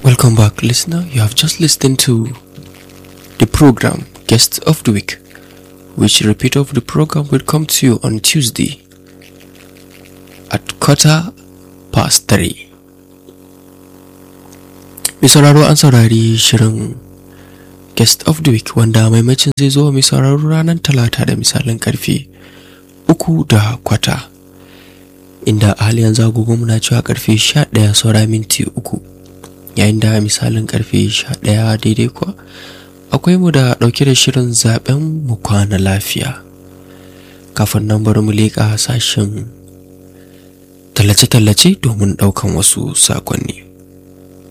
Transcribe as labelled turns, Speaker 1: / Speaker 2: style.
Speaker 1: Welcome back, listener. You have just listened to the program Guest of the Week, which repeat of the program will come to you on Tuesday at quarter past three. Mai sauraro an saurari shirin Guest of the Week wanda maimacin zai zo mai sauraro ranar talata da misalin karfe uku da kwata. Inda a hali yanzu agogo muna cewa karfe sha ɗaya saura minti uku. yayin da misalin karfe 11 daidai kuwa akwai mu da dauke da shirin zaben mu kwana lafiya kafin nan bari mu leƙa sashen tallace-tallace domin ɗaukan wasu sakonni